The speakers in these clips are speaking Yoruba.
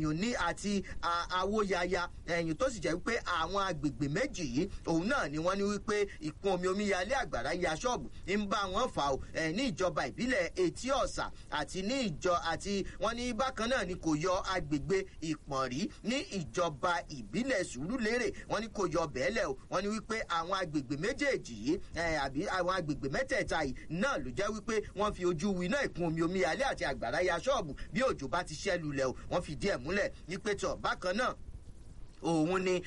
ẹ̀yìn ní àti àwòyaya ẹ̀yìn tó sì jẹ́ wípé àwọn agbègbè méjì yìí òun náà ni wọ́n ní wípé ìkún omi omíyalé àgbàrá ya ṣọ́ọ̀bù ń bá wọn fà ó ní ìjọba ìbílẹ̀ etí ọ̀sà àti ní ìjọ àti wọ́n ní bákan náà ni kò yọ agbègbè ìpọ̀nrí ní ìjọba ìbílẹ̀ sùúrùlérè wọ́n ní kò yọ bẹ́ẹ̀lẹ̀ o wọ́n ní wípé àwọn agbègbè méjèèjì yìí àbí àwọn agbègbè mẹ́tẹ̀ẹ̀ta yìí náà ló jẹ́ wípé wọ́n fi ojú winá ìkún omi omíyalé àti àgbàrá ya ṣọ́ọ̀bù bí òjò bá ti ṣẹ́ lulẹ̀ o wọ́n fi díẹ̀ múlẹ̀ wípé tọ̀ bákan náà òun ni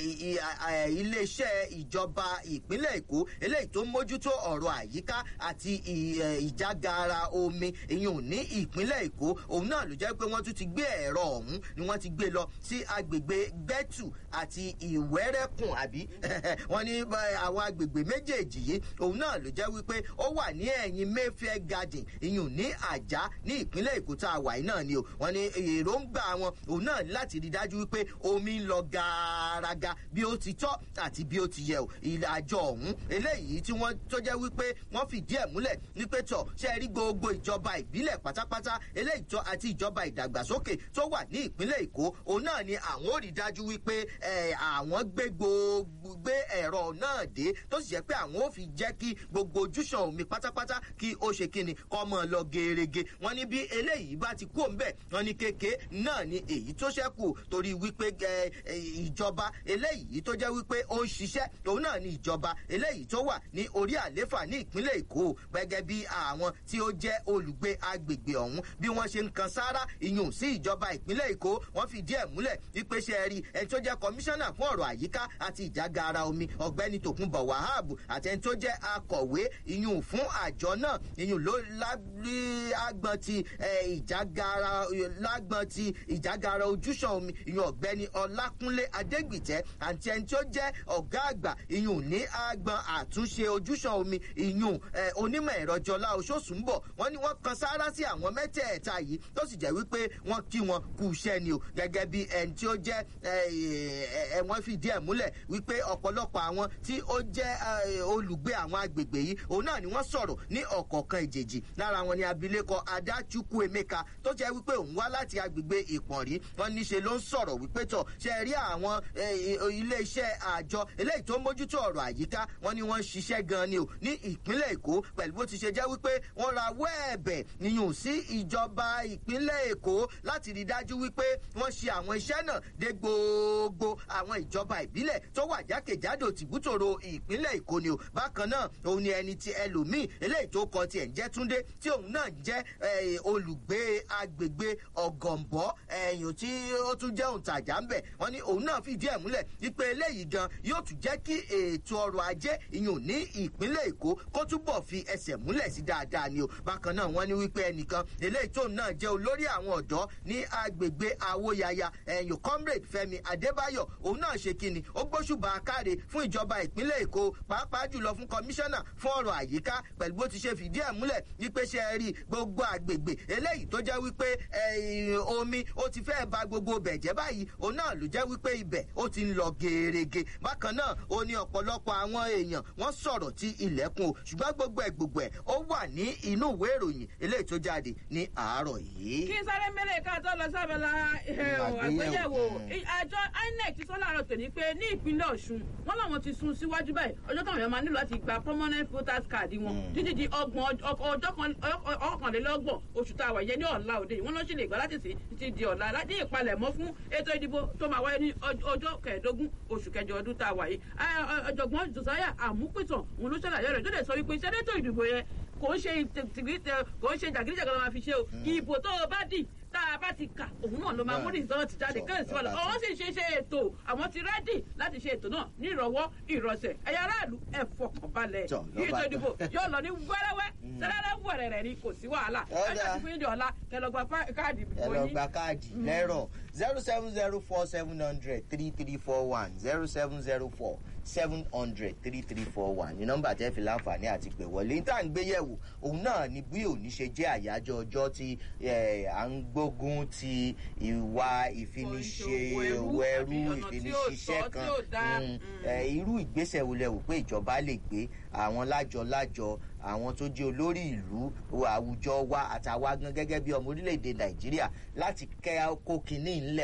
iléeṣẹ́ ìjọba ìpínlẹ̀ èkó eléyìí tó ń mójútó ọ̀rọ̀ àyíká àti ìjágara omi ìyún ní ìpínlẹ̀ èkó òun náà ló jẹ́ pé wọ́n tún ti gbé ẹ̀rọ ọ̀hún ni wọ́n ti gbé lọ sí agbègbè gbẹ́tù àti ìwẹ́rẹ́kùn àbí wọ́n ní àwọn agbègbè méjèèjì yìí òun náà ló jẹ́ wípé ó wà ní ẹ̀yìn mayfair garden ìyún ní àjá ní ìpínlẹ̀ èkó tá a wà yìí náà ni o wọ́n ní èròǹgbà wọn òun náà láti rí dájú wípé omi ń lọ gàràgà bí ó ti tọ́ àti bí ó ti yẹ o ìlàjọ ọ̀hún eléyìí tí wọ́n tó jẹ́ wípé wọ́n fìdí ẹ̀ múlẹ̀ ní pé tọ̀ ṣe rí gbogbo ìjọba ìbílẹ̀ pátápátá eléyìí tó àti ìjọba ìdàgbàsókè tó wà ní ìpínlẹ̀ èkó òun náà ni àwọn ò rí dájú wípé àwọn gbé gbogbo gbé ẹ̀rọ náà dé tó sì jẹ́ pé àwọn ò fi jẹ́ kí gbogbo ojúṣàn omi pátápátá kí ó ṣe kíni kọ́ mọ́ lọ gerege wọ́n ní bí eléyìí bá ti kú òǹbẹ̀ wọ́n ní kéke náà ni èyí tó ṣẹ́kù torí wípé ìjọba eléyìí tó jẹ́ wípé ó ń ṣiṣẹ́ òun náà ni ìjọba eléyìí tó wà ní orí àléfà ní ìpínlẹ̀ èkó gẹ́gẹ́ bí àwọn tí ó jẹ́ olùgbé agbègbè ọ̀hún bí wọ́n ṣe ń kan sáárá ìyún sí ìjọba ìpínlẹ̀ èkó wọ́n fi díẹ̀ múlẹ̀ wípé ṣe rí ẹni tó jẹ́ kọmíṣánná fún ọ̀rọ̀ àyíká àti ìjágara omi ọ̀gbẹ́ni tòkunbọ̀ wahab àti ẹni tó jẹ́ akọ̀wé ìyún fún àjọ náà ìyún ló lágbọ́n ti ìjágara lágbọ́n ti ìjágara ojúṣàn omi ìyún ọ̀gbẹ́ni ọlákúnlé adégbìtẹ́ àti ẹni tó jẹ́ ọ̀gá àgbà ìyún ní agbọn àtúnṣe ojúṣàn omi ìyún onímọ̀ ẹ̀rọ jọlá oṣooṣùnbọ̀ wọ́n ní wọ́n kan sáárá sí àwọn mẹ́tẹ̀ẹ̀ta yìí tó sì jẹ́ wípé wọ́n kí wọn kú iṣẹ́ ni o gẹ́gẹ́ bí ẹni tí ó jẹ́ ẹ̀wọ̀n fìdí ẹ̀ múlẹ̀ wípé ọ̀pọ̀lọpọ̀ àwọn tí ó jẹ́ olùgbé àwọn agbègbè yìí òun náà ni wọ́n sọ̀rọ̀ ní ọ̀kọ̀ọ̀kan ìjèjì lára wọn ni abilékọ adáchukwu emeka tó jẹ́ wípé òun wá láti agbègbè ìpọ̀nrí wọn níṣe ló ń sọ̀rọ̀ wípé tọ̀ ṣe rí àwọn iléeṣẹ́ àjọ eléyìí tó ń mójútó ọ̀rọ̀ àyíká wọn ni wọ́n ń ṣiṣẹ́ gan ni o ní ìpínlẹ̀ èkó pẹ̀lú bó ti ṣe jẹ́ wípé wọ́n ra wẹ́ẹ̀bẹ̀ níyùn sí ìjọba ìpínlẹ̀ èkó láti rí dájú wípé wọ́n ṣe àwọn iṣẹ́ náà dé gbogbo àwọn ìjọba ìbílẹ̀ tó wà jákèjádò tìbútòrò ìpínlẹ̀ èkó ni o bákan náà òun ni ẹni tí ẹlòmíì eléyìí tó kọ tiẹ̀ ń jẹ́ túndé tí òun náà jẹ́ olùgbé agbègbè ọ̀gọ̀m̀bọ́ ẹ̀yìn tí ó tún jẹ́ òǹtajà ń bẹ̀ wọ́n ní òun náà fìdí ẹ̀ múlẹ̀ wípé eléyìí gan yóò tún jẹ́ kí ètò ọrọ̀ ajé ìyún ní ìpínlẹ̀ èkó kó túbọ̀ fi ẹsẹ̀ múlẹ̀ sí dáadáa ni o bákan náà wọ́n ní wípé ẹnìkan eléyìí tóun náà jẹ́ olórí àwọn ọ̀dọ́ ní agbègbè awóyaya ẹ̀yìn comrade fẹmi adébáyọ̀ òun náà ṣe kíni ó gbóṣùbà káre fún ìjọba ìpínlẹ̀ èkó pàápàá jùlọ fún kọmíṣánná fún ọ̀rọ̀ àyíká pẹ̀lú bó ti ṣe fìdí ẹ̀ múlẹ̀ wípé ṣe é rí gbogbo àgbègbè eléyìí tó jẹ́ wípé omi ó ti fẹ́ ba gbogbo bẹ̀jẹ́ báyìí òun náà ló jẹ́ wípé ibẹ̀ ó ti ń lọ gerege bákan náà ó ní ọ̀pọ̀lọpọ̀ àwọn èèyàn wọ́n sọ̀rọ̀ tí ilẹ̀kùn o ṣùgbọ́n gbogbo ẹ̀ gbogbo ẹ̀ ó wà ní inú ìwé ìròyìn eléyìí tó jáde ní àárọ̀ yìí. kí sáré mẹ́lẹ̀ ká tó lọ sábẹ́lá àgbéyẹ̀wò àjọ inec ti sọ láàárọ̀ tòní pé ní ìpínlẹ̀ ọ̀ṣun wọ́n làwọn ti sún síwájú báyìí ọjọ́ táwọn èèyàn máa nílò láti gba permanent voters card wọn títí di ọgbọ̀n ọjọ́ ọkànlélọ́gbọ̀n oṣù tá a wà yẹn ní ọ̀la òde yìí wọ́n lọ́ sì lè gbà láti sìn títí di ọ̀la láti ìpalẹ̀mọ́ fún ètò ìdìbò tó máa wáyé ní ọjọ́ kẹẹ̀ẹ́dógún oṣù kẹjọ ọdún tá a wà yìí ọ̀jọ̀gbọ́n josiah àmúpìtàn òun ló ṣàlàyé rẹ̀ tó lè sọ wípé sẹ́dẹ̀tò ìdìbò yẹn kò ń ṣe jàgídíjàgan máa fi ṣe o ìbò tó o bá dì tá a bá ti kà òun náà ló máa mú rìsọ́ọ̀tì jáde kẹ́hìn sí wàlá ọ̀hún sì ṣe ṣe ètò àwọn ti rẹ́dì láti ṣe ètò náà ní ìrọ̀wọ́ ìrọ̀sẹ̀ ẹ̀yà aráàlú ẹ̀ fọkàn balẹ̀ ètò ìdìbò yóò lọ ní wẹ́rẹ́wẹ́ sẹ́lẹ̀rẹ́ wẹ̀rẹ̀rẹ̀ ni kò sí wàhálà ẹ̀jẹ̀ ti fún yín di ọ̀la kẹlọ́gba káàdì ìbò yín. ẹlọgba káàdì lẹ́rọ̀ zero seven zero four seven hundred three three four one zero seven zero four seven hundred three three four one ní nọ́mbà tẹ́ fi láǹfààní àti pè wọlé níta ń gbé yẹ̀wò òun náà ni bí òní ṣe jẹ́ àyájọ́ ọjọ́ tí à ń gbógun ti ìwà ìfiniṣe ẹrú ìfiniṣiṣẹ́ kan irú ìgbésẹ̀ wo lẹ wò pé ìjọba lè gbé àwọn lájọ lájọ àwọn tó jẹ́ olórí ìlú àwùjọ wa àtàwa gan gẹ́gẹ́ bí ọmọ orílẹ̀-èdè nàìjíríà láti kẹ́ kó kinní ńlẹ̀